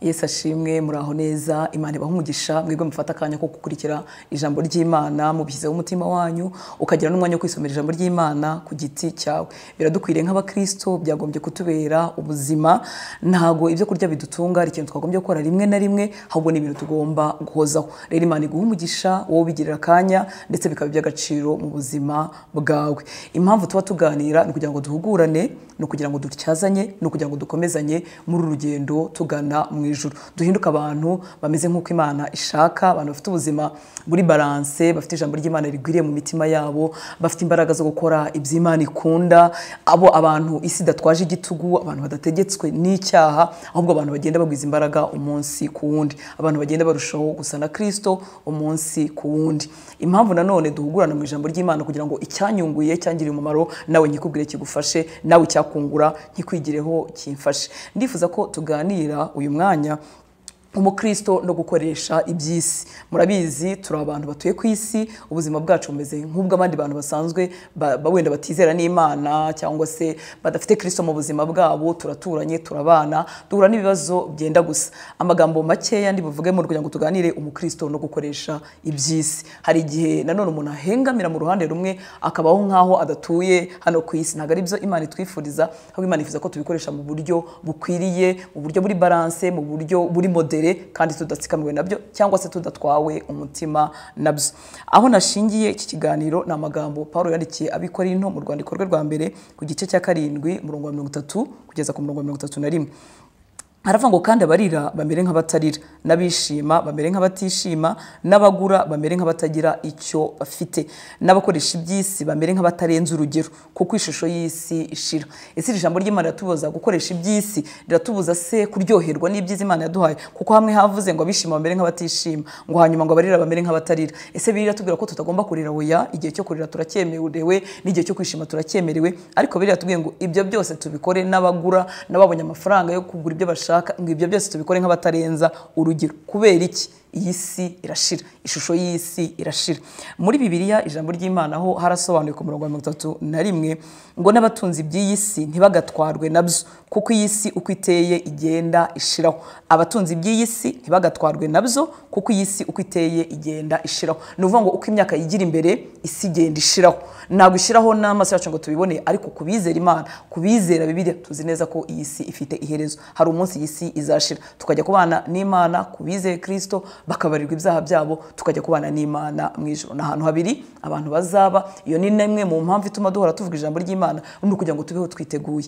yesu ashimwe muraho neza imana ibaha umugisha mwebwe mufata akanya ko gukurikira ijambo ry'imana mubishyizeho umutima wanyu ukagira n'umwanya wo kwisomera ijambo ry'imana ku giti cyawe biradukwiriye nk'abakristo byagombye kutubera ubuzima ntago ibyo kurya bidutunga hari ikintu twagombye gukora rimwe na rimwe ahubwo ni ibintu tugomba guhozaho rero imana iguha umugisha wowe ubigirira akanya ndetse bikaba iby'agaciro mu buzima bwawe impamvu tuba tuganira ni ukugira ngo duhugurane ni ukugira ngo dutyazanye ni ukugira ngo dukomezanye muri uru rugendo tugana mu ijuru duhinduke abantu bameze nk'uko imana ishaka abantu bafite ubuzima buri baranse bafite ijambo ry'imana rigwiriye mu mitima yabo bafite imbaraga zo gukora iby'imana ikunda abo abantu isi idatwaje igitugu abantu badategetswe n'icyaha ahubwo abantu bagenda bagwiza imbaraga umunsi ku wundi abantu bagenda barushaho gusa na kirisito umunsi ku wundi impamvu nanone duhugurana mu ijambo ry'imana kugira ngo icyanyunguye cyangiriye umumaro nawe nyikubwire kigufashe nawe icyakungura nkikwigireho kimfashe ndifuza ko tuganira uyu mwanya umukristo no gukoresha iby'isi murabizi turi abantu batuye ku isi ubuzima bwacu bumeze nk'ubw'abandi bantu basanzwe ba- ba- wenda batizera n'imana cyangwa se badafite kirisito mu buzima bwabo turaturanye turabana duhura n'ibibazo byenda gusa amagambo makeya ndi buvugemo kugira ngo tuganire umukristo no gukoresha iby'isi hari igihe nanone umuntu ahengamira mu ruhande rumwe akabaho nk'aho adatuye hano ku isi ntabwo ari byo imana itwifuriza ahubwo imana ifuza ko tubikoresha mu buryo bukwiriye mu buryo buri baranse mu buryo buri modere imbere kandi tudatsikamiwe nabyo cyangwa se tudatwawe umutima nabyo aho nashingiye iki kiganiro ni amagambo paul yandikiye abikorinto mu rwandiko rwe rwa mbere ku gice cya karindwi umurongo wa mirongo itatu kugeza ku murongo wa mirongo itatu na rimwe haravuga ngo kandi abarira bamere nk'abatarira n'abishima bamere nk'abatishima n'abagura bamere nk'abatagira icyo bafite n'abakoresha iby'isi bamere nk'abatarenze urugero kuko ishusho y'isi ishira ese iri jambo ry'imana riratubuza gukoresha iby'isi riratubuza se kuryoherwa n'ibyiza imana yaduhaye kuko hamwe havuze ngo abishima bamere nk'abatishima ngo hanyuma ngo abarira bamere nk'abatarira ese biriya tubwira ko tutagomba kurira oya igihe cyo kurira turacyemerewe n'igihe cyo kwishima turacyemerewe ariko biriya tubwiye ngo ibyo byose tubikore n'abagura n'ababonye amafaranga yo kugura ibyo bashaka bashaka ngo ibyo byose tubikore nk'abatarenza urugero kubera iki iyi si irashira ishusho y'isi irashira muri bibiliya ijambo ry'imana ho harasobanuye ku murongo wa mirongo itatu na rimwe ngo n'abatunzi by'iyi si ntibagatwarwe nabyo kuko iyi si uko iteye igenda ishiraho abatunzi by'iyi si ntibagatwarwe nabyo kuko iyi si uko iteye igenda ishiraho ni ukuvuga ngo uko imyaka yigira imbere isi igenda ishiraho ntabwo ishiraho n'amaso yacu ngo tubibone ariko ku bizera imana ku bizera bibiliya tuzi neza ko iyi si ifite iherezo hari umunsi iyi si izashira tukajya kubana n'imana ku bizeye kirisito bakabarirwa ibyaha byabo tukajya kubana n'imana mu ijoro ni ahantu habiri abantu bazaba iyo ni n'imwe mu mpamvu ituma duhora tuvuga ijambo ry'imana ni ukugira ngo tubeho twiteguye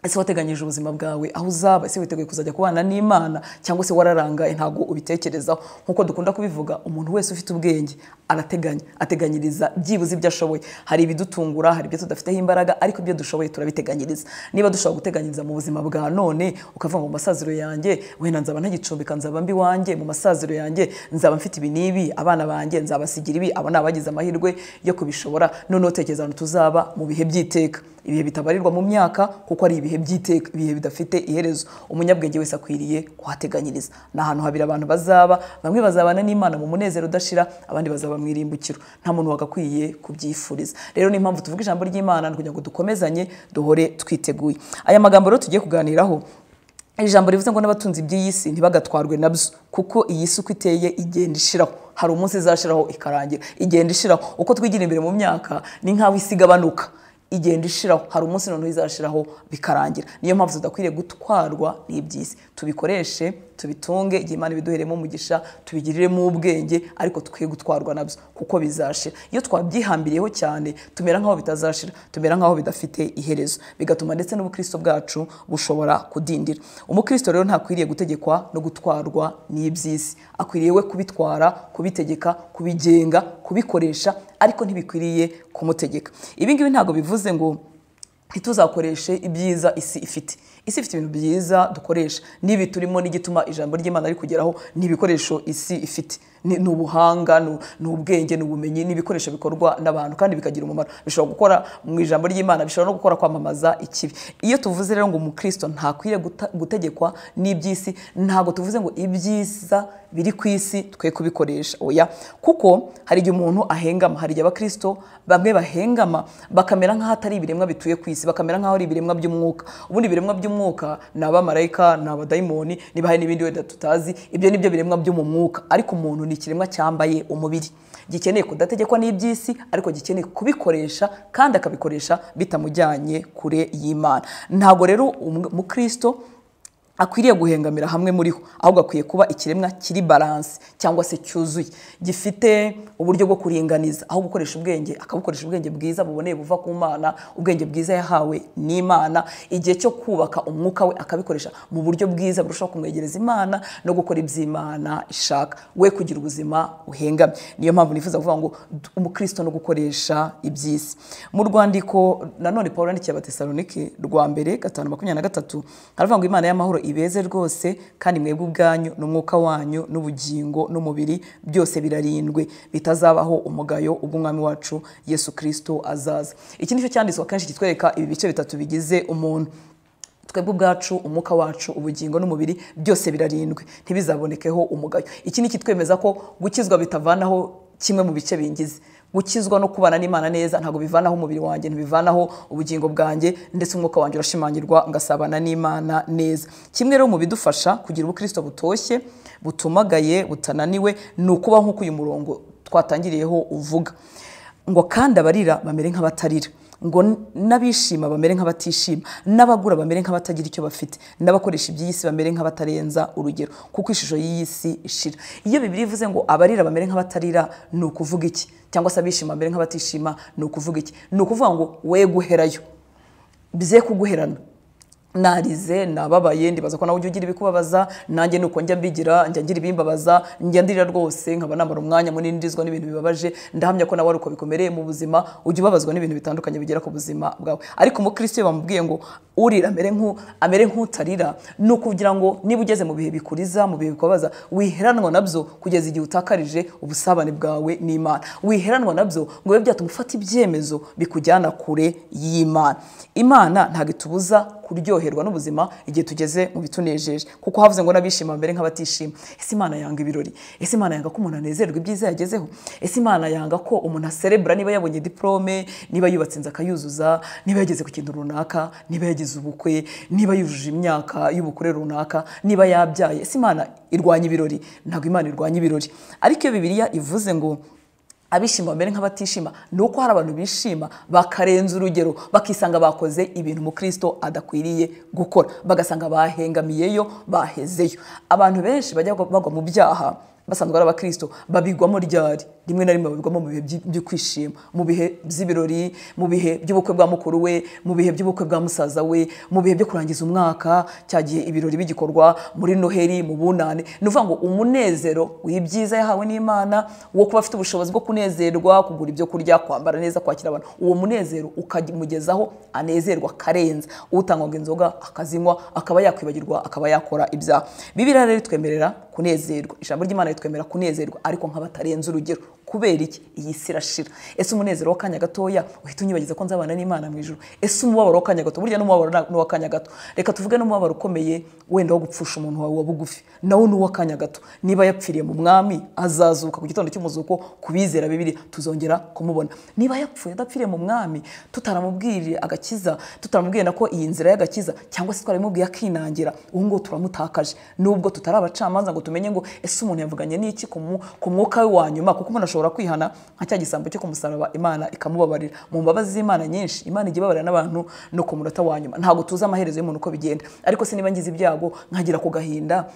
ese wateganyije ubuzima bwawe aho uzaba ese witeguye kuzajya kubana n'imana cyangwa se wararangaye ntabwo ubitekerezaho nk'uko dukunda kubivuga umuntu wese ufite ubwenge arateganya ateganyiriza byibuze ibyo ashoboye hari ibidutungura hari ibyo tudafiteho imbaraga ariko ibyo dushoboye turabiteganyiriza niba dushobora guteganyiriza mu buzima bwa none ukavuga ngo mu masaziro yanjye wenda nzaba ntagicumbika nzaba mbi wanjye mu masaziro yanjye nzaba mfite ibi n'ibi abana banjye nzabasigira ibi aba ni abagize amahirwe yo kubishobora noneho tekereza ahantu tuzaba mu bihe by'iteka ibihe bitabarirwa mu myaka kuko ari ibihe by'iteka ibihe bidafite iherezo umunyabwenge wese akwiriye kuhateganyiriza ni ahantu habiri abantu bazaba bamwe bazabana n'imana mu munezero udashira abandi bazaba mu irimbukiro nta muntu wagakwiye kubyifuriza rero ni impamvu tuvuga ijambo ry'imana ni ukugira ngo dukomezanye duhore twiteguye aya magambo rero tugiye kuganiraho ijambo rivuze ngo n'abatunzi by'iyi si ntibagatwarwe nabyo kuko iyi si uko iteye igenda ishiraho hari umunsi izashiraho ikarangira igenda ishiraho uko twigira imbere mu myaka ni nk'aho isi igabanuka igenda ishiraho hari umunsi noneho izashiraho bikarangira niyo mpamvu tudakwiriye gutwarwa n'iby'isi tubikoreshe tubitunge igihe imana ibiduheremo umugisha tubigiriremo ubwenge ariko twe gutwarwa nabyo kuko bizashira iyo twabyihambiriyeho cyane tumera nk'aho bitazashira tumera nk'aho bidafite iherezo bigatuma ndetse n'ubukristo bwacu bushobora kudindira umukristo rero ntakwiriye gutegekwa no gutwarwa n'iby'isi akwiriye we kubitwara kubitegeka kubigenga kubikoresha ariko ntibikwiriye kumutegeka ibi ngibi ntabwo bivuze ngo ntituzakoreshe ibyiza isi ifite isi ifite ibintu byiza dukoresha n'ibi turimo n'igituma ijambo ry'imana rikugeraho ni ibikoresho isi ifite ni ni ubuhanga ni- ni ubwenge ni ubumenyi ni ibikoresho bikorwa n'abantu kandi bikagira umumaro bishobora gukora mu ijambo ry'imana bishobora no gukora kwamamaza ikibi iyo tuvuze rero ngo umukristo ntakwiriye guta- gutegekwa n'iby'isi ntabwo tuvuze ngo ibyiza biri ku isi twe kubikoresha oya kuko hari igihe umuntu ahengama hari igihe abakristo bamwe bahengama bakamera nk'aho atari ibiremwa bituye ku isi bakamera nk'aho ari ibiremwa by'umwuka ubundi ibiremwa by'umwuka by'umwuka ni abamarayika ni abadayimoni niba hari n'ibindi wenda tutazi ibyo ni byo biremwa byo mu mwuka ariko umuntu ni ikiremwa cyambaye umubiri gikeneye kudategekwa n'iby'isi ariko gikeneye kubikoresha kandi akabikoresha bitamujyanye kure y'imana ntabwo rero umukristo akwiriye guhengamira hamwe muriho ahubwo akwiye kuba ikiremwa kiri baranse cyangwa se cyuzuye gifite uburyo bwo kuringaniza aho gukoresha ubwenge akabukoresha ubwenge bwiza buboneye buva ku mana ubwenge bwiza yahawe n'imana igihe cyo kubaka umwuka we akabikoresha mu buryo bwiza burushaho kumwegereza imana no gukora iby'imana ishaka we kugira ubuzima uhengamye niyo mpamvu nifuza kuvuga ngo umukristo no gukoresha iby'isi mu rwandiko nanone paul yandikiye abatesalonike rwa mbere gatanu makumyabiri na gatatu haravuga ngo imana y'amahoro ibeze rwose kandi mwebwe ubwanyu n'umwuka wanyu n'ubugingo n'umubiri byose birarindwe bitazabaho umugayo ubw'umwami wacu yesu kirisito azaza iki ni cyo cyanditswe akenshi kitwereka ibi bice bitatu bigize umuntu twebwe ubwacu umwuka wacu ubugingo n'umubiri byose birarindwe ntibizabonekeho umugayo iki ni ikitwemeza ko gukizwa bitavanaho kimwe mu bice bingize gukizwa no kubana n'imana neza ntabwo bivanaho umubiri wanjye ntibivanaho ubugingo bwanjye ndetse umwuka wanjye urashimangirwa ngasabana n'imana neza kimwe rero mu bidufasha kugira ubukristo butoshye butumagaye butananiwe ni ukuba nk'uko uyu murongo twatangiriyeho uvuga ngo kandi abarira bamere nk'abatarira ngo n'abishima bamere nk'abatishima n'abagura bamere nk'abatagira icyo bafite n'abakoresha iby'iyi si bamere nk'abatarenza urugero kuko ishusho y'iyi si ishira iyo bibiri ivuze ngo abarira bamere nk'abatarira ni ukuvuga iki cyangwa se abishima bamere nk'abatishima ni ukuvuga iki ni ukuvuga ngo we guherayo bize kuguherana narize nababaye ndibaza ko nawe ujya ugira ibikubabaza nanjye ni uko njya mbigira njya ngira ibimbabaza njya ndira rwose nkaba namara umwanya munini ndizwa n'ibintu bibabaje ndahamya ko nawe ari uko bikomereye mu buzima ujya ubabazwa n'ibintu bitandukanye bigera ku buzima bwawe ariko umukristo iyo bamubwiye ngo urira amere nk'utarira ni ukugira ngo niba ugeze mu bihe bikuriza mu bihe bikubabaza wiheranwa nabyo kugeza igihe utakarije ubusabane bwawe n'imana wiheranwa nabyo ngo bibe byatuma ufata ibyemezo bikujyana kure y'imana imana ntabwo itubuza kuryoherwa n'ubuzima igihe tugeze mu bitunejeje kuko havuze ngo n'abishima mbere nk'abatishima ese imana yanga ibirori ese imana yanga ko umuntu anezerwa ibyiza yagezeho ese imana yanga ko umuntu aserebura niba yabonye diporome niba yubatse inzu akayuzuza niba yageze ku kintu runaka niba yagize ubukwe niba yujuje imyaka y'ubukure runaka niba yabyaye ese imana irwanya ibirori ntabwo imana irwanya ibirori ariko iyo bibiliya ivuze ngo abishima bamere nk'abatishima ni uko hari abantu bishima bakarenza urugero bakisanga bakoze ibintu umukristo adakwiriye gukora bagasanga bahengamiyeyo bahezeyo abantu benshi bajya bagwa mu byaha basanzwe ari abakristo babigwamo ryari rimwe na rimwe babigwamo mu bihe byo kwishima mu bihe by'ibirori mu bihe by'ubukwe bwa mukuru we mu bihe by'ubukwe bwa musaza we mu bihe byo kurangiza umwaka cya gihe ibirori bigikorwa muri noheri mu bunane ni ukuvuga ngo umunezero w'ibyiza yahawe n'imana wo kuba afite ubushobozi bwo kunezerwa kugura ibyo kurya kwambara neza kwakira abantu uwo munezero ukamugezaho anezerwa akarenza utangwaga inzoga akazinywa akaba yakwibagirwa akaba yakora ibyaha bibiriya rero itwemerera kunezerwa ijambo ry'imana twemera kunezerwa ariko nk'abatarenze urugero kubera iki iyi si irashira ese umunezero w'akanya gatoya uhita unyibagiza ko nzabana n'imana mu ijoro ese umubabaro w'akanya gato burya n'umubabaro ni uw'akanya gato reka tuvuge n'umubabaro ukomeye wenda wo gupfusha umuntu wawe wa bugufi nawo ni uw'akanya gato niba yapfiriye mu mwami azazuka ku gitondo cy'umuzuko ku bizera bibiri tuzongera kumubona niba yapfuye adapfiriye mu mwami tutaramubwiriye agakiza tutaramubwiye na ko iyi nzira y'agakiza cyangwa se twaramubwiye akinangira ubu ngubu turamutakaje nubwo tutari abacamanza ngo tumenye ngo ese umuntu yavuganye n'iki ku mwuka we wa nyuma kuko umuntu ashobora ashobora kwihana nka cya gisambo cyo kumusaraba imana ikamubabarira mu mbabazi z'imana nyinshi imana ijya ibabarira n'abantu no ku munota wa nyuma ntabwo tuzi amaherezo y'umuntu uko bigenda ariko se niba ngize ibyago nkagira ku gahinda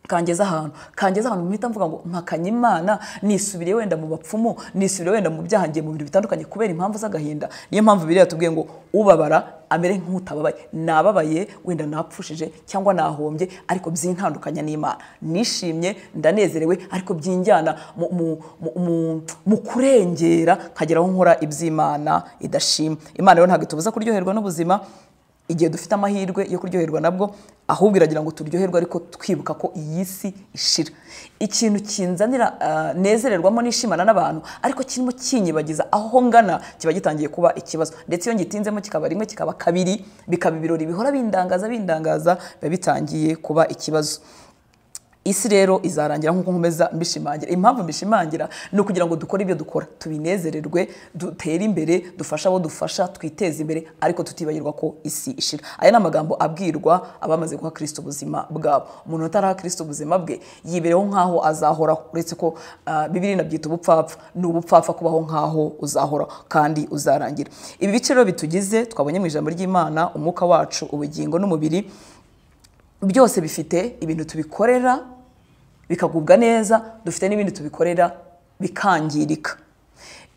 kangeza ahantu kangeza ahantu mpita mvuga ngo mpakanye imana nisubire wenda mu bapfumu nisubire wenda mu byaha ngiye mu bintu bitandukanye kubera impamvu z'agahinda niyo mpamvu biriya tubwiye ngo ubabara amere nk'utababaye nababaye wenda napfushije cyangwa nahombye ariko byintandukanya n'imana nishimye ndanezerewe ariko byinjyana mu kurengera nkagera aho nkora iby'imana idashima imana rero ntabwo itubuza kuryoherwa n'ubuzima igihe dufite amahirwe yo kuryoherwa nabwo ahubwo iragira ngo turyoherwe ariko twibuka ko iyi si ishira ikintu kinzanira nezererwamo nishimana n'abantu ariko kirimo kinyibagiza aho ngana kiba gitangiye kuba ikibazo ndetse iyo ngitinzemo kikaba rimwe kikaba kabiri bikaba ibirori bihora bindangaza bindangaza biba bitangiye kuba ikibazo isi rero izarangira nk'uko nkomeza mbishimangira impamvu mbishimangira ni ukugira ngo dukore ibyo dukora tubinezererwe dutere imbere dufashe abo dufasha twiteze imbere ariko tutibagirwa ko isi ishira aya ni amagambo abwirwa abamaze guha kirisito ubuzima bwabo umuntu utaraha kirisito ubuzima bwe yibereho nk'aho azahoraho uretse ko ah, bibiri nabyita ubupfapfa ni ubupfapfa kubaho nk'aho uzahora kandi uzarangira ibi bice rero bitugize twabonye mu ijambo ry'imana umwuka wacu ubugingo n'umubiri byose bifite ibintu tubikorera bikagubwa neza dufite n'ibindi tubikorera bikangirika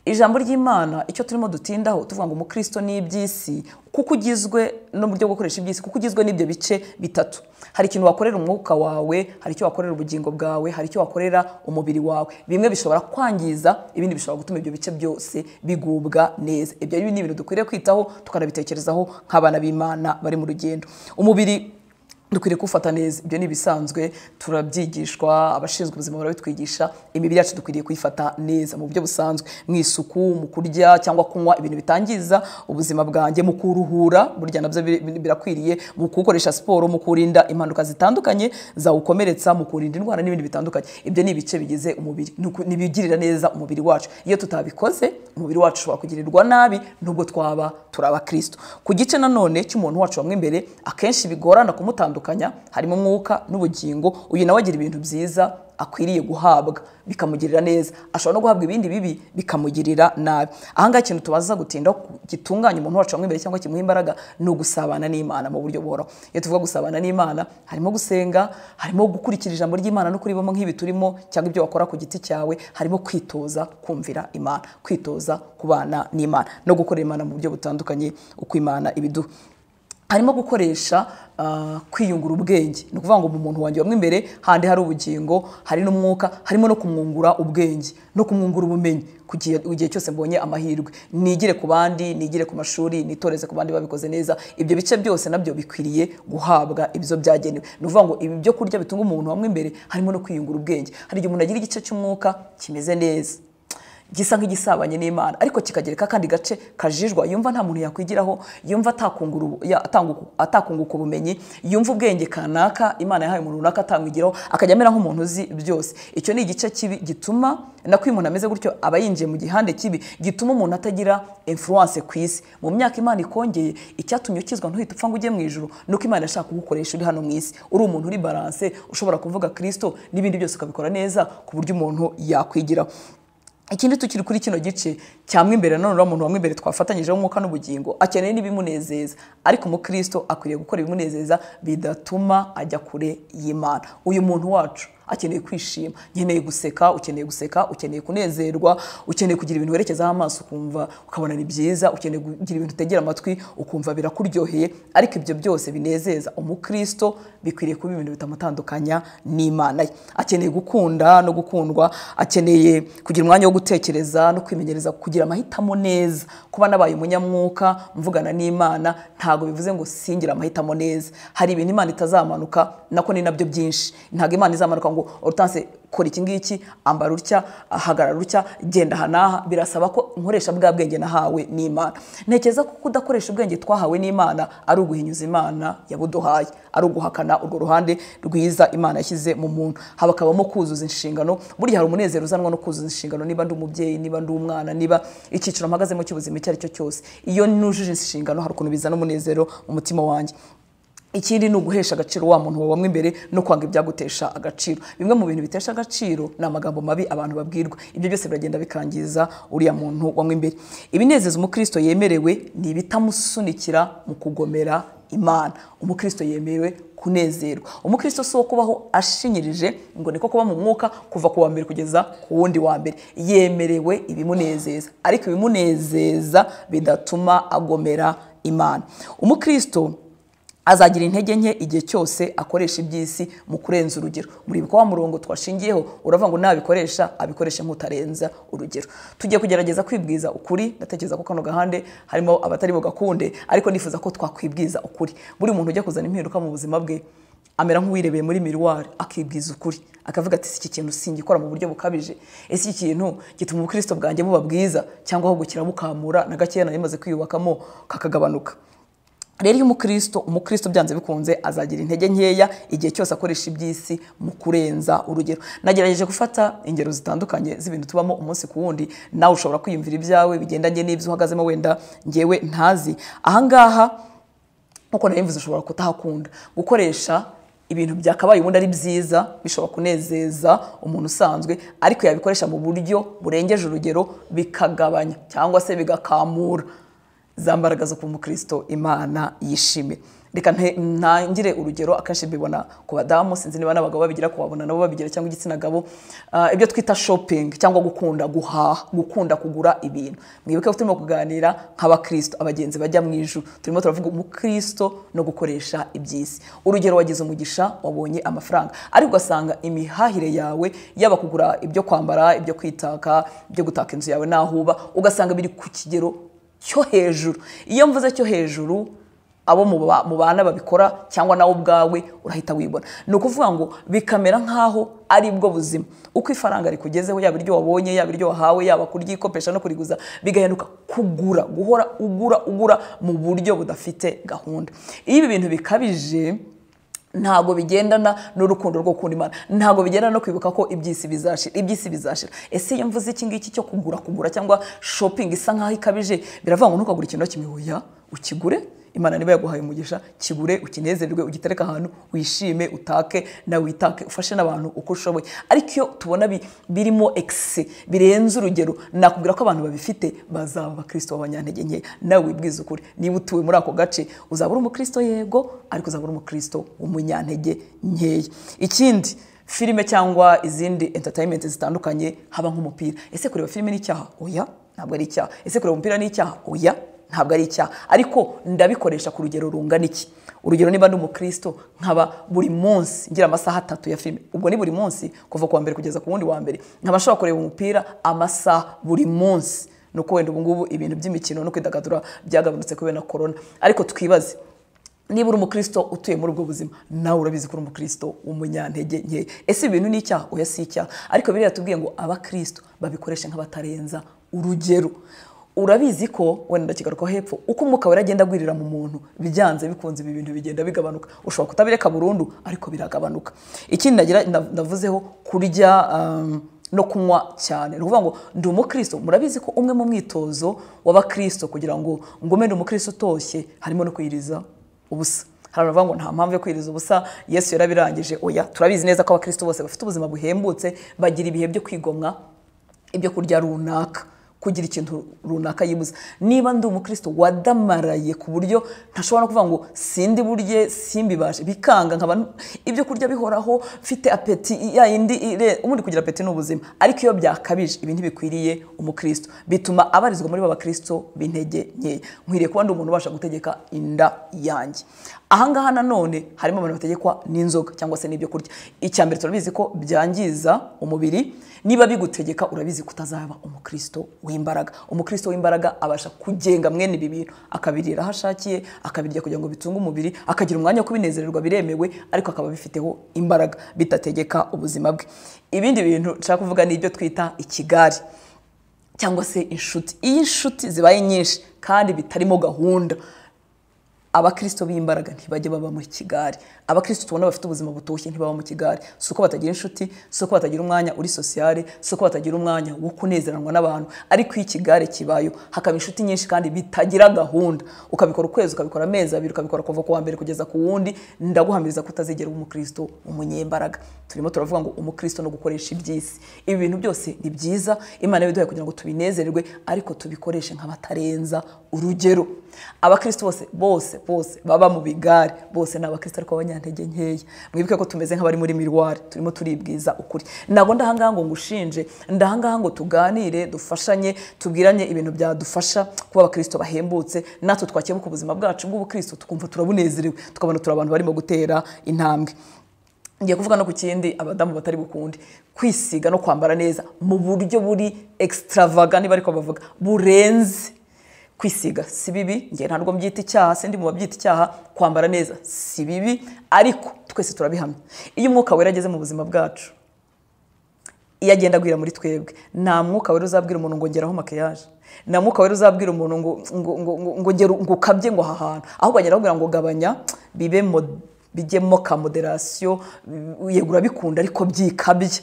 ijambo ry'imana icyo turimo dutindaho tuvuga ngo umukristo ni iby'isi kuko ugizwe n'uburyo bwo gukoresha iby'isi kuko ugizwe n'ibyo bice bitatu hari ikintu wakorera umwuka wawe hari icyo wakorera ubugingo bwawe hari icyo wakorera umubiri wawe bimwe bishobora kwangiza ibindi bishobora gutuma ibyo bice byose bigubwa neza ibyo ni ibintu dukwiriye kwitaho tukanabitekerezaho nk'abana b'imana bari mu rugendo umubiri dukwiriye kuwufata neza ibyo ni ibisanzwe turabyigishwa abashinzwe ubuzima barabitwigisha imibiri yacu dukwiriye kuyifata neza mu buryo busanzwe mu isuku mu kurya cyangwa kunywa ibintu bitangiza ubuzima bwanjye mu kuruhura burya nabyo bi- bi- birakwiriye mu kuwukoresha siporo mu kurinda impanuka zitandukanye zawukomeretsa mu kurinda indwara n'ibindi bitandukanye ibyo ni ibice bigize umubiri ni uku- ni ibigirira neza umubiri wacu iyo tutabikoze umubiri wacu ushobora kugirirwa nabi nubwo twaba turi abakristo ku gice nanone cy'umuntu wacu wamwe imbere akenshi bigorana kumutandukanya harimo umwuka n'ubugingo uyu nawe agira ibintu byiza akwiriye guhabwa bikamugirira neza ashobora no guhabwa ibindi bibi bikamugirira nabi ahangaha ikintu tubaza gutinda gitunganya umuntu wacu wamwe imbere cyangwa kimuha imbaraga ni ugusabana n'imana mu buryo buhoraho iyo tuvuga gusabana n'imana harimo gusenga harimo gukurikira ijambo ry'imana no kuribamo nk'ibi turimo cyangwa ibyo wakora ku giti cyawe harimo kwitoza kumvira imana kwitoza kubana n'imana no gukorera imana mu buryo butandukanye uko imana ibiduha harimo gukoresha ah, kwiyungura ubwenge ni ukuvuga ngo mu muntu wanjye wamwe imbere handi hari ubugingo hari n'umwuka harimo no kumwungura ubwenge no kumwungura ubumenyi ku gihe- igihe cyose mbonye amahirwe nigire ku bandi nigire ku mashuri nitoreze ku bandi babikoze neza ibyo bice byose nabyo bikwiriye guhabwa ibyo byagenewe ni ukuvuga ngo ibi byo kurya bitunga umuntu wamwe imbere harimo no kwiyungura ubwenge hari igihe umuntu agira igice cy'umwuka kimeze neza gisa nk'igisabanye n'imana ariko kikagereka akandi gace kajijwa yumva nta muntu yakwigiraho yumva atakungura ubu- ya- atanguka- atakunguka ubumenyi yumva ubwenge kanaka imana yahaye umuntu runaka atamwigiraho akajya amera nk'umuntu uzi byose icyo ni igice kibi gituma nako iyo umuntu ameze gutyo aba yinjiye mu gihande kibi gituma umuntu atagira influence ku isi mu myaka imana ikongeye icyatumye ukizwa ntuhite upfa ngo ujye mu ijuru nuko imana yashaka kugukoresha uri hano mu isi uri umuntu uri balance ushobora kuvuga kirisito n'ibindi byose ukabikora neza ku buryo umuntu yakwigiraho ikindi tukiri kuri kino gice cyamwe imbere none uriya muntu wamwe imbere twafatanyijeho umwuka n'ubugingo akeneye n'ibimunezeza ariko umukristo akwiriye gukora ibimunezeza bidatuma ajya kure y'imana uyu muntu wacu akeneye kwishima nkeneye guseka ukeneye guseka ukeneye kunezerwa ukeneye kugira ibintu werekezaho amaso ukumva ukabona ni byiza ukeneye kugira ibintu utegera amatwi ukumva birakuryoheye ariko ibyo byose binezeza umukristo bikwiriye kuba ibintu bitamutandukanya n'imana ye akeneye gukunda no gukundwa akeneye kugira umwanya wo gutekereza no kwimenyereza kugira amahitamo neza kuba nabaye umunyamwuka mvugana n'imana ntabwo bivuze ngo singira amahitamo neza hari ibintu imana itazamanuka nako ni nabyo byinshi ntabwo imana izamanuka ngo orutanse kora iki ngiki ambara utya ahagarara utya genda aha n'aha birasaba ko nkoresha bwa bwenge nahawe n'imana ntekereza ko kudakoresha ubwenge twahawe n'imana ari uguhinyuza imana yabuduhaye ari uguhakana urwo ruhande rwiza imana yashyize mu muntu habakabamo kuzuza inshingano burya hari umunezero uzanwa no kuzuza inshingano niba ndi umubyeyi niba ndi umwana niba icyiciro mpagazemo cy'ubuzima icyo ari cyo cyose iyo nujuje inshingano hari ukuntu bizana umunezero mu mutima wanjye ikindi ni uguhesha agaciro wa muntu wabamwe imbere no kwanga ibyagutesha agaciro bimwe mu bintu bitesha agaciro ni amagambo mabi abantu babwirwa ibyo byose biragenda bikangiza uriya muntu wamwe imbere ibinezeza umukristo yemerewe ni ibitamusunikira mu kugomera imana umukristo yemerewe kunezerwa umukristo si uwo kubaho ashinyirije ngo niko kuba mu mwuka kuva ku wa mbere kugeza ku wundi wa mbere yemerewe ibimunezeza ariko ibimunezeza bidatuma agomera imana umukristo azagira intege nke igihe cyose akoresha iby'isi mu kurenza urugero muribuka wa murongo twashingiyeho uravuga ngo nabikoresha abikoreshe nk'utarenza urugero tugiye kugerageza kwibwiza ukuri ndatekereza ko kano gahande harimo abatari bugakunde ariko nifuza ko twakwibwiza ukuri buri muntu ujya kuzana impinduka mu buzima bwe amera nk'uwirebeye muri miruwari akibwiza ukuri akavuga ati si iki kintu singikora mu buryo bukabije ese iki kintu gituma ubukristo bwanjye buba bwiza cyangwa aho gukira bukamura na gakeya nari maze kwiyubakamo kakagabanuka rero iyo umukristo umukristo byanze bikunze azagira intege nkeya igihe cyose akoresha iby'isi mu kurenza urugero nagerageje gufata ingero zitandukanye z'ibintu tubamo umunsi ku wundi nawe ushobora kwiyumvira ibyawe bigendanye n'ibyo uhagazemo wenda ngewe ntazi ahangaha nkuko nabivuze ushobora kutahakunda gukoresha ibintu byakabaye ubundi ari byiza bishobora kunezeza umuntu usanzwe ariko yabikoresha mu buryo burengeje urugero bikagabanya cyangwa se bigakamura za mbaraga zo kuba umukristo imana yishime reka ntangire urugero akenshi mbibona ku badamu sinzi niba n'abagabo babigira kubabona nabo babigira cyangwa igitsina gabo Ah, ibyo twita shopingi cyangwa gukunda guhaha gukunda kugura ibintu mwibuke ko turimo kuganira nk'abakristo abagenzi bajya mu ijuru turimo turavuga umukristo no gukoresha iby'isi urugero wagize umugisha wabonye amafaranga ariko ugasanga imihahire yawe yaba kugura ibyo kwambara ibyo kwitaka ibyo gutaka inzu yawe n'aho uba ugasanga biri ku kigero cyo hejuru iyo mvuze cyo hejuru abo muba- mubana babikora cyangwa nawe ubwawe urahita wibona ni ukuvuga ngo bikamera nk'aho ari bwo buzima uko ifaranga rikugezeho yaba iryo wabonye yaba iryo wahawe yaba kuryikopesha no kuriguza bigahinduka kugura guhora ugura ugura mu buryo budafite gahunda iyo ibi bintu bikabije ntabwo bigendana n'urukundo rwo gukunda imana ntabwo bigendana no kwibuka ko iby'isi bizashira iby'isi bizashira ese iyo mvuze iki ngiki cyo kugura kugura cyangwa shopping isa nkaho ikabije biravuga ngo ntukagure ikintu kimwe hoya ukigure imana niba yaguhaye umugisha kigure ukinezerwe ugitereke ahantu wishime utake nawe witake ufashe n'abantu uko ushoboye ariko iyo tubona bi- birimo ekise birenze urugero nakubwira ko abantu babifite bazaba abakristo b'abanyantege nke nawe wibwiza ukuri niba utuye muri ako gace uzaba uri umukristo yego ariko uzaba uri umukristo w'umunyantege nkeya ikindi filime cyangwa izindi entertainment zitandukanye haba nk'umupira ese kureba filime ni icyaha oya ntabwo ari icyaha ese kureba umupira ni icyaha oya ntabwo ari icyaha ariko ndabikoresha ku rugero rungana iki urugero niba ndi umukristo nkaba buri munsi ngira amasaha atatu ya filime ubwo ni buri munsi kuva ku wa mbere kugeza ku wundi wa mbere nkaba nshobora kureba umupira amasaha buri munsi ni uko wenda ubungubu ibintu by'imikino no kwidagadura byagabanutse kubera na korona ariko twibaze niba uri umukristo utuye muri ubwo buzima nawe urabizi ko uri umukristo w'umunyantege nke ese ibi bintu ni icyaha oya si icyaha ariko biriya tubwiye ngo abakristo babikoreshe nk'abatarenza urugero urabizi ko wenda kigaruka hepfo uko umwuka wera agenda agwirira mu muntu byanze bikunze ibi bintu bigenda bigabanuka ushobora kutabireka burundu ariko biragabanuka ikindi nagira nav- navuzeho kurya um, no kunywa cyane ni ukuvuga ngo ndi umukristo murabizi ko umwe mu mwitozo w'abakristo kugira ngo ngume ndi umukristo utoshye harimo no kwiriza ubusa hari abavuga ngo nta mpamvu yo kwiriza ubusa yesu yarabirangije oya turabizi neza ko abakristo bose bafite ubuzima buhembutse bagira ibihe byo kwigomwa ibyo kurya runaka kugira ikintu runaka yibuza niba ndi umukristo wadamaraye ku buryo ntashobora no kuvuga ngo sindi burye simbibashe bikanga nkaba n- ibyo kurya bihoraho mfite apeti ya yindi ire- ubundi kugira apeti ni ubuzima ariko iyo byakabije ibi ntibikwiriye umukristo bituma abarizwa muri ba bakristo b'intege nkeya nkwiriye kuba ndi umuntu ubasha gutegeka inda yanjye ahangaha nanone harimo abantu bategekwa n'inzoga cyangwa se n'ibyo kurya icya mbere turabizi ko byangiza umubiri niba bigutegeka urabizi kutazaba umukristo w'imbaraga umukristo w'imbaraga abasha kugenga mwene ibi bintu akabirira aho ashakiye akabirya kugira ngo bitunge umubiri akagira umwanya wo kubinezererwa biremewe ariko akaba abifiteho imbaraga bidategeka ubuzima bwe ibindi bintu nshaka kuvuga ni ibyo twita ikigari cyangwa se inshuti iyo inshuti zibaye nyinshi kandi bitarimo gahunda abakristo b'imbaraga ntibajya baba mu kigari abakristo tubona bafite ubuzima butoshye ntibaba mu kigari si uko batagira inshuti si uko batagira umwanya uri sosiyale si uko batagira umwanya wo kunezeranwa n'abantu ariko iyo ikigare kibayo hakaba inshuti nyinshi kandi bitagira gahunda ukabikora ukwezi ukabikora amezi abiri ukabikora kuva ku wa mbere kugeza ku wundi ndaguhamiriza ko utazigera uba umukristo umunyembaraga turimo turavuga ngo umukristo no gukoresha iby'isi ibi bintu byose ni byiza imana yabiduhaye kugira ngo tubinezererwe ariko tubikoreshe nk'abatarenza urugero abakristo bose bose bose baba mu bigare bose ni abakristo ariko abanyantege nkeya mwibuke ko tumeze nk'abari muri mirwari turimo turibwiza ukuri ntabwo ndahangaha ngo ngushinje ndahangaha ngo tuganire dufashanye tubwiranye ibintu byadufasha kuba abakristo bahembutse natwe twakebuka ubuzima bwacu bw'ubukristo tukumva turabunezerewe tukabona turi abantu barimo gutera intambwe ngiye kuvuga no ku kindi abadamu batari bukunde kwisiga no kwambara neza mu buryo buri extravaga niba ariko bavuga burenze kwisiga si bibi ngiye ntabwo mbyita icyaha sindi mu babyita icyaha kwambara neza si bibi ariko twese turabihamya iyo umwuka wera ageze mu buzima bwacu iyo agenda agwira muri twebwe nta mwuka wari uzabwira umuntu ngo ngeraho makiyaje nta mwuka wari uzabwira umuntu ngo ngo ngo ngo ngera ngo ukabye ngo aha hantu ahubwo agenda akubwira ngo gabanya bibe mo- bijyemo ka moderasiyo yegura bikunda ariko byikabya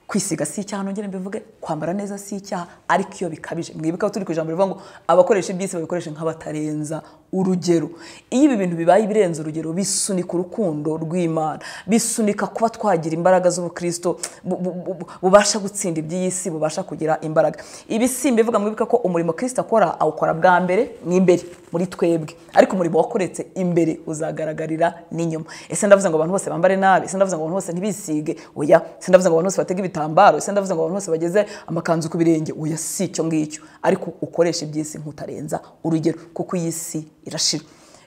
kwisiga si icyaha nongere mbivuge kwambara neza si icyaha ariko iyo bikabije mwibuke ko turi ku ijambo rivuga ngo abakoresha iby'isi babikoresha nk'abatarenza urugero iyo ibi bintu bibaye ibirenze urugero bisunika urukundo rw'imana bisunika kuba twagira imbaraga z'ubukristo bu- bu- bu- bu- bubasha gutsinda iby'iyi si bubasha kugira imbaraga ibi si mbivuga mwibuke ko umurimo kirisita akora awukora bwa mbere n'imbere muri twebwe ariko umurimo wakoretse imbere uzagaragarira n'inyuma ese ndavuze ngo abantu bose bambare nabi ese ndavuze ngo abantu bose ntibisige oya ese ndavuze ngo abantu bose batege ibitambaro ese ndavuze ngo abantu bose bageze amakanzu ku birenge oya si icyo ngicyo ariko ukoresha iby'isi nk'utarenza urugero kuko iyi si irashira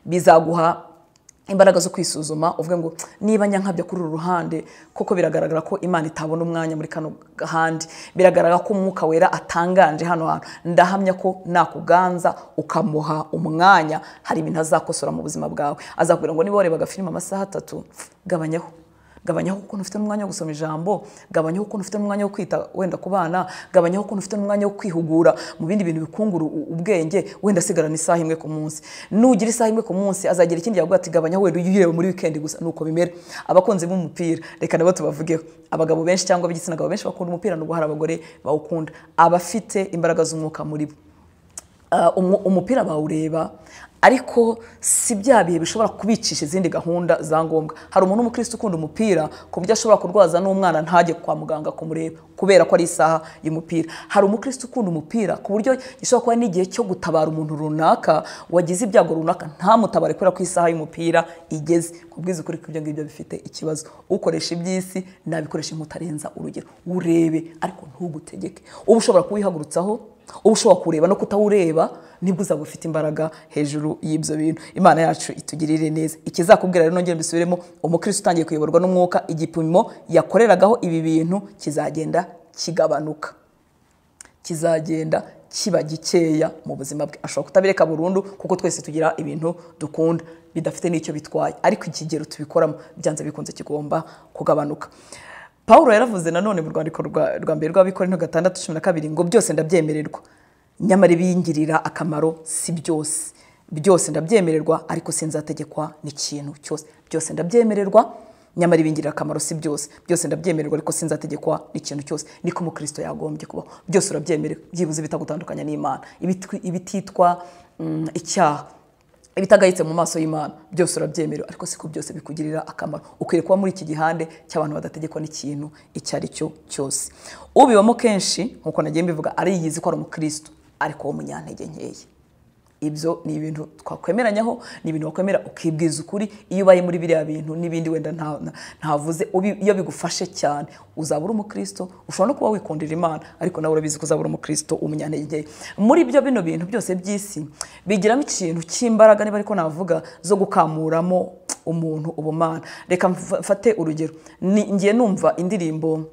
bizaguha imbaraga zo kwisuzuma uvuge ngo niba nyankabya kuri uru ruhande koko biragaragara ko imana itabona umwanya muri kano gahandi biragaragara ko umwuka wera atanganje hano hantu ndahamya ko nakuganza ukamuha umwanya hari ibintu azakosora mu buzima bwawe azakubwira ngo niba wareba agafilime amasaha atatu gabanyaho gabanyaho ukuntu ufite n'umwanya wo gusoma ijambo gabanyaho ukuntu ufite n'umwanya wo kwita wenda ku bana gabanyaho ukuntu ufite n'umwanya wo kwihugura mu bindi bintu bikungura u- ubwenge wenda asigarana isaha imwe ku munsi nugira isaha imwe ku munsi azagira ikindi yaguha ati gabanyaho wenda uyirebe muri weekend gusa nuko bimera abakunzi b'umupira reka nabo tubavugeho abagabo benshi cyangwa ab'igitsina gabo benshi bakunda umupira nubwo hari abagore bawukunda abafite imbaraga z'umwuka muri bo Uh, umu- umupira bawureba ariko si bya bihe bishobora kubicisha izindi gahunda za ngombwa hari umuntu w'umukristo ukunda umupira ku buryo ashobora kurwaza n'umwana ntajye kwa muganga kumureba kubera ko ari isaha y'umupira hari umukristo ukunda umupira ku buryo gishobora kuba n'igihe cyo gutabara umuntu runaka wagize ibyago runaka ntamutabare kubera ko isaha y'umupira igeze kubwiza ukuri ko ibyo ngibyo bifite ikibazo ukoresha iby'isi nabikoresha nk'utarenza urugero urebe ariko ntugutegeke uba ushobora kuwihagurutsaho uba ushobora kureba no kutawureba nibwo uzaba ufite imbaraga hejuru y'ibyo bintu imana yacu itugirire neza ikizakubwira rero nongere mbisubiremo umukristo utangiye kuyoborwa n'umwuka igipimo yakoreragaho ibi bintu kizagenda kigabanuka kizagenda kiba gikeya mu buzima bwe ashobora kutabireka burundu kuko twese tugira ibintu dukunda bidafite n'icyo bitwaye ariko ikigero tubikoramo byanze bikunze kigomba kugabanuka paul yaravuze nanone mu rwandiko rwa- rwa mbere rw'abikorino gatandatu cumi na kabiri ngo byose ndabyemererwa nyamara ibiyingirira akamaro si byose byose ndabyemererwa ariko sinzategekwa n'ikintu cyose byose ndabyemererwa nyamara ibingirira akamaro si byose byose ndabyemererwa ariko sinzategekwa n'ikintu cyose niko umukristo yagombye kubaho byose urabyemerera byibuze bitagutandukanya n'imana ibitwi- ibititwa mm, icyaha ibitagayitse mu maso y'imana byose urabyemerera ariko siko byose bikugirira akamaro ukwiye kuba muri iki gihande cy'abantu badategekwa n'ikintu icyo ari cyo cyose ubibamo kenshi nk'uko nagiye mbivuga ariyizi ko ari umukristo ariko wo munyantege nkeya ibyo ni ibintu twakwemeranyaho ni ibintu wakwemera ukibwiza ukuri iyo ubaye muri biriya bintu n'ibindi wenda nta- nta- ntavuze ubi- iyo bigufashe cyane uzaba uri umukristo ushobora no kuba wikundira imana ariko nawe urabizi ko uzaba uri umukristo umunyantege muri byo bino bintu byose by'isi bigiramo ikintu cy'imbaraga niba ariko navuga zo gukamuramo umuntu ubumana reka mfa- mfate urugero Ni- ngiye numva indirimbo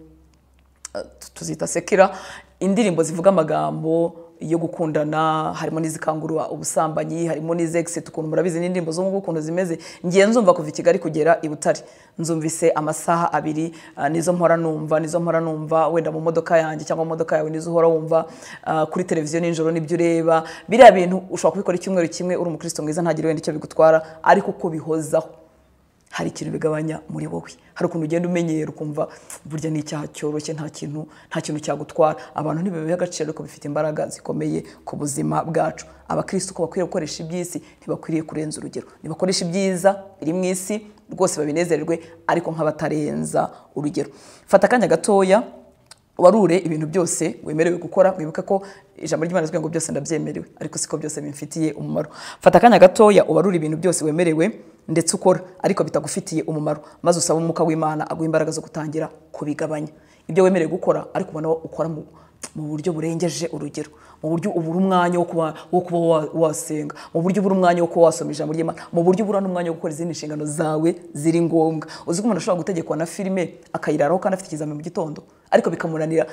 tuzita sekera indirimbo zivuga amagambo yo gukundana harimo n'izikangurwa ubusambanyi harimo n'izexit ukuntu murabizi n'indirimbo zo mu bwoko ukuntu zimeze ngiye nzumva kuva i kigali kugera i butare nzumvise amasaha abiri ah, nizo mpora numva nizo mpora numva wenda mu modoka yanjye cyangwa mu modoka yawe nizo uhora wumva ah, kuri televiziyo nijoro nibyo ureba biriya bintu ushobora kubikora icyumweru kimwe uri umukristo mwiza ntagire wenda icyo bigutwara ariko uko bihozaho hari ikintu bigabanya muri wowe hari ukuntu ugenda umenyera ukumva burya ni icyaha cyoroshye nta kintu nta kintu cyagutwara abantu ntibabihe agaciro ariko bifite imbaraga zikomeye ku buzima bwacu abakristo uko bakwiriye gukoresha iby'isi ntibakwiriye kurenza urugero nibakoresha ibyiza biri mu isi rwose babinezererwe ariko nk'abatarenza urugero fata akanya gatoya warure ibintu byose wemerewe gukora wibuke ko ijambo ry'imana rivuga ngo byose ndabyemerewe ariko siko byose bimfitiye umumaro fata akanya gatoya ubarure ibintu byose wemerewe ndetse ukora ariko bitagufitiye umumaro maze usaba umwuka w'imana aguha imbaraga zo gutangira kubigabanya ibyo wemerewe gukora ariko ubona wo ukora mu mu buryo burengeje urugero mu buryo ubura umwanya wo kuba wo kuba wa- wasenga mu buryo ubura umwanya wo kuba wasoma ijambo ry'imana mu buryo ubura n'umwanya wo gukora izindi nshingano zawe ziri ngombwa uzi ko umuntu ashobora gutegekwa na filime akayiraraho kandi afite ikizami mu gitondo ariko bikamunanira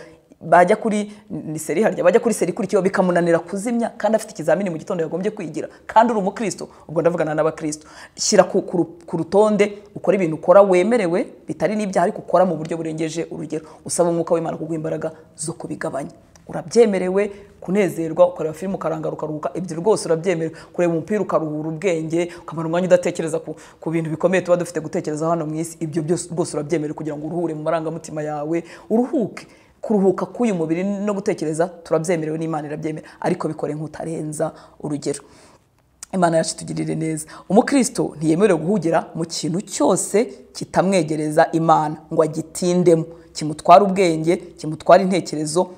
bajya kuri ni seri harya bajya kuri seri ikurikiyeho bikamunanira kuzimya kandi afite ikizamini mu gitondo yagombye kwigira kandi uri umukristo ubwo ndavugana n'abakristo shyira ku- ku ru- ku rutonde ukora ibintu ukora wemerewe bitari n'ibyaha ariko ukora mu buryo burengeje urugero usaba umwuka w'imana kuguha imbaraga zo kubigabanya urabyemerewe kunezerwa ukareba filime ukarangara ukaruhuka ibyo rwose urabyemerewe kureba umupira ukaruhura ubwenge ukamara umwanya udatekereza ku, ku bintu bikomeye tuba dufite gutekereza hano mu isi ibyo byose rwose urabyemerewe kugira ngo uruhure mu marangamutima yawe uruhuke kuruhuka k'uyu mubiri no gutekereza turabyemerewe n'imana irabyemera ariko bikore nk'utarenza urugero imana yacu itugirire neza umukristo ntiyemerewe guhugira mu kintu cyose kitamwegereza imana ngo agitindemo kimutwara ubwenge kimutwara intekerezo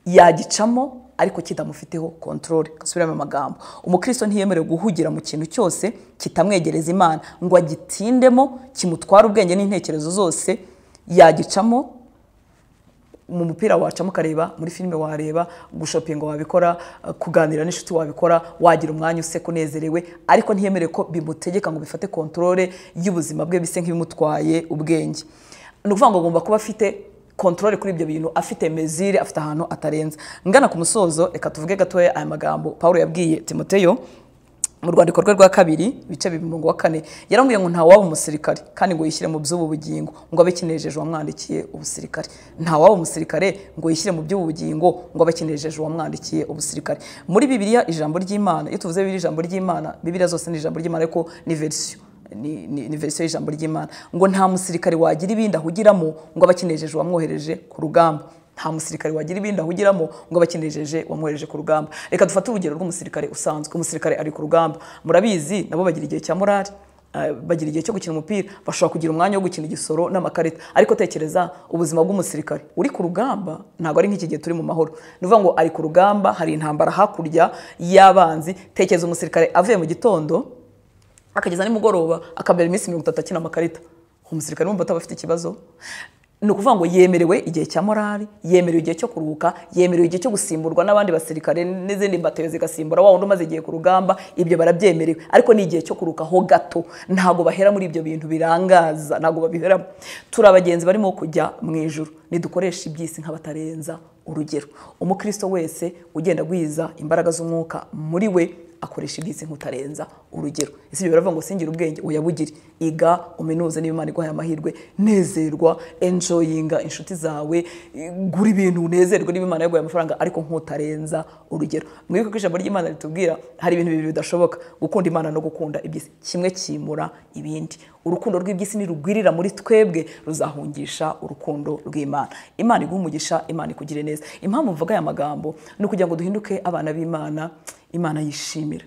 yagicamo ariko kitamufiteho kontorore gasubiramo amagambo umukristo ntiyemerewe guhugira mu kintu cyose kitamwegereza imana ngo agitindemo kimutwara ubwenge n'intekerezo zose yagicamo mu mupira wacamo ukareba muri filime wareba gushopinga wabikora eh, kuganira n'inshuti wabikora wagira umwanya useka unezerewe ariko ntiyemerere ko bimutegeka ngo bifate kontorore y'ubuzima bwe bise nk'ibimutwaye ubwenge ni ukuvuga ngo agomba kuba afite kontorore kuri ibyo bintu afite mezire afite ahantu atarenza ngana ku musozo reka tuvuge gatoya aya magambo paul yabwiye timoteyo mu rwandiko rwe rwa kabiri ibice bibiri umurongo wa kane yarambwiye ngo ntawaba umusirikare kandi ngo yishyire mu by'ubu bugingo ngo abe kinejeje uwamwandikiye ubusirikare ntawaba umusirikare ngo yishyire mu by'ubu bugingo ngo abe kinejeje uwamwandikiye ubusirikare muri bibiliya ijambo ry'imana iyo tuvuze bibiliya ijambo ry'imana bibiliya zose ni ijambo ry'imana ariko ni verisiyo ni, ni, ni verisiyo y'ijambo ry'imana ngo nta musirikare wagira ibindi ahugiramo ngo abe akinejeje uwamwohereje ku rugamba nta musirikare wagira ibindi ahugiramo ngo abe akinejeje uwamwohereje ku rugamba reka dufate urugero rw'umusirikare usanzwe umusirikare ari ku rugamba murabizi nabo bagira igihe cya morali eh, bagira igihe cyo gukina umupira bashobora kugira umwanya wo gukina igisoro n'amakarita ariko tekereza ubuzima bw'umusirikare uri ku rugamba ntabwo ari nk'iki gihe turi mu mahoro ni ukuvuga ngo ari ku rugamba hari intambara hakurya y'abanzi tekereza umusirikare avuye mu gitondo akageza nimugoroba akamara iminsi mirongo itatu akina amakarita umusirikare wumva ataba afite ikibazo ni ukuvuga ngo yemerewe igihe cya morali yemerewe igihe cyo kuruhuka yemerewe igihe cyo gusimburwa n'abandi basirikare n'izindi mbatero zigasimbura wa wundi umaze igihe ku rugamba ibyo barabyemerewe ariko ni igihe cyo kuruhuka ho gato ntabwo bahera muri ibyo bintu birangaza ntabwo babiheramo turi abagenzi barimo kujya mu ijuru nidukoreshe iby'isi nk'abatarenza urugero umukristo wese ugenda agwiza imbaraga z'umwuka muri we akoresha ibyitsi nk'utarenza urugero ese ibyo biravuga ngo singire ubwenge uyabugire iga uminuze niba imana iguhaye amahirwe nezerwa enjoyinga inshuti zawe eh, gura ibintu unezerwe niba imana yaguhaye amafaranga ariko nk'utarenza urugero mwibuke ko ijambo ry'imana ritubwira hari ibintu bibiri bidashoboka gukunda imana no gukunda iby'isi kimwe kimura ibindi urukundo rw'iby'isi nirugwirira muri twebwe ruzahungisha urukundo rw'imana imana iguhe umugisha imana ikugire neza impamvu mvuga aya magambo ni ukugira ngo duhinduke abana b'imana imana yishimira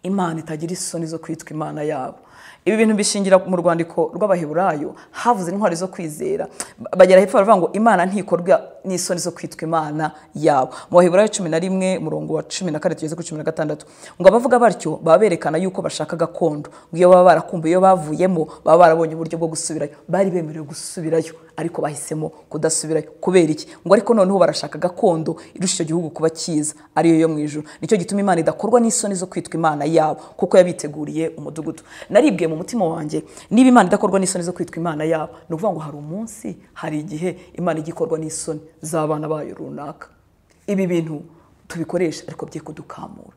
imana itagira isoni zo kwitwa imana yabo ibi bintu bishingira mu rwandiko rw'abaheburayo havuze intwari zo kwizera Ba- bagera hepfo baravuga ngo imana ntikorwa n'isoni zo kwitwa imana yabo mu baheburayo cumi na rimwe murongo wa cumi na kane tugeze kuri cumi na gatandatu ngo abavuga batyo baba berekana yuko bashaka gakondo ngo iyo baba barakumbuye iyo bavuyemo baba barabonye uburyo bwo gusubirayo bari bemerewe gusubirayo ariko bahisemo kudasubirayo kubera iki ngo ariko noneho barashaka gakondo irusha icyo gihugu kuba cyiza ariyo yo mu ijuru nicyo gituma imana idakorwa n'isoni zo kwitwa imana yabo kuko yabiteguriye umudugudu naribwiye mu mutima wanjye niba imana idakorwa n'isoni zo kwitwa imana yabo ni ukuvuga ngo hari umunsi hari igihe imana ijya ikorwa n'isoni z'abana bayo runaka ibi bintu tubikoresha ariko bye kudukamura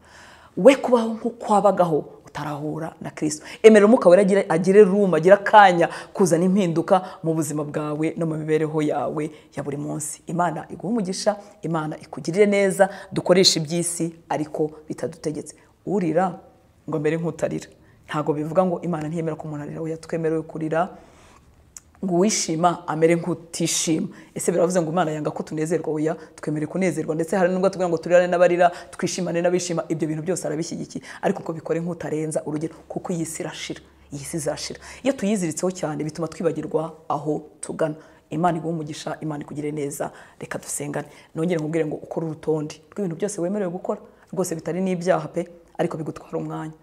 we kubaho nk'uko wabagaho utarahura na kirisito emera umwuka wera agire- agire rumu agire akanya kuzana impinduka mu buzima bwawe no mu mibereho yawe ya buri munsi imana iguha umugisha imana ikugirire neza dukoreshe iby'isi ariko bitadutegetse urira ngo mbere nk'utarira ntabwo bivuga ngo imana ntiyemera ko umuntu arira oya twemerewe kurira ngo uwishima amere nk'utishima ese biravuze ngo imana yanga ko tunezerwa oya twemere kunezerwa ndetse hari n'ubwo tubwira ngo turirane n'abarira twishimane n'abishima ibyo bintu byose arabishyigikiye ariko ko bikore nk'utarenza urugero kuko iyi si irashira iyi si izashira iyo tuyiziritseho cyane bituma twibagirwa aho tugana imana iguha umugisha imana ikugire neza reka dusengane nongere nkubwire ngo ukore urutonde rw'ibintu byose wemerewe gukora rwose bitari n'ibyaha pe ariko bigutwara umwanya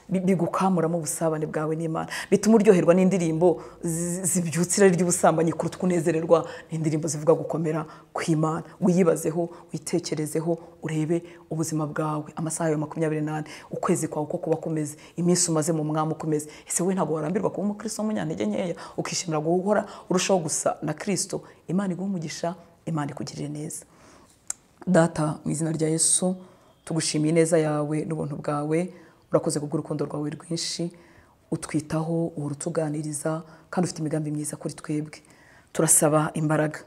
bi- bigukamuramo ubusabane bwawe n'imana bituma uryoherwa n'indirimbo zi- zibyutsa irari ry'ubusambanyi kuruta uko unezererwa n'indirimbo zivuga gukomera kw'imana wiyibazeho witekerezeho urebe ubuzima bwawe amasaha yawe makumyabiri n'ane ukwezi kwawe uko kuba kumeze iminsi umaze mu mwami uko umeze ese wowe ntabwo warambirwa kuba umukristo w'umunyantege nkeya ukishimira guhora urushaho gusa na kristo imana iguha umugisha imana ikugirire neza data mu izina rya yesu tugushimiye ineza yawe n'ubuntu bwawe urakoze kubw'urukundo rwawe rwinshi utwitaho uhora utuganiriza kandi ufite imigambi myiza kuri twebwe turasaba imbaraga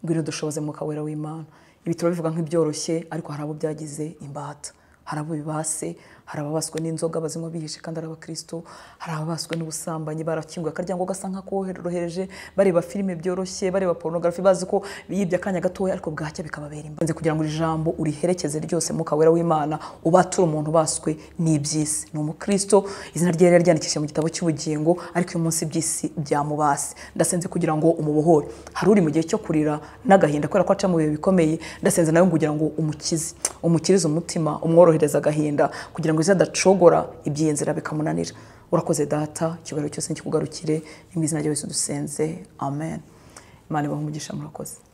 ngwino dushoboze mwuka wera w'imana ibi turabivuga nk'ibyoroshye ariko hari abo byagize imbata hari abo bibase hari ababaswe n'inzoga bazinywa bihishe kandi ari abakristo hari ababaswe n'ubusambanyi barakinguye akaryango gasa nk'akorohereje bareba filime byoroshye bareba porunogarafi bazi ko yibye akanya gatoya ariko bwacya bikababera imbanze kugira ngo iri jambo uriherekeze ryose mwuka wera w'imana ubature umuntu ubaswe n'iby'isi ni umukristo izina rye yari ryandikishije mu gitabo cy'ubugingo ariko uyu munsi iby'isi byamubase ndasenze kugira ngo umubohore hari uri mu gihe cyo kurira n'agahinda kubera ko aca mu bihe bikomeye ndasenze nawe kugira ngo umukize umukirize umutima umworohereze agahinda kugira ngo izadacogora ibyiyenzira bikamunanira urakoze data ikiganiro cyose nikikugarukire mu izina rya Yesu dusenze amen imana ibahe umugisha murakoze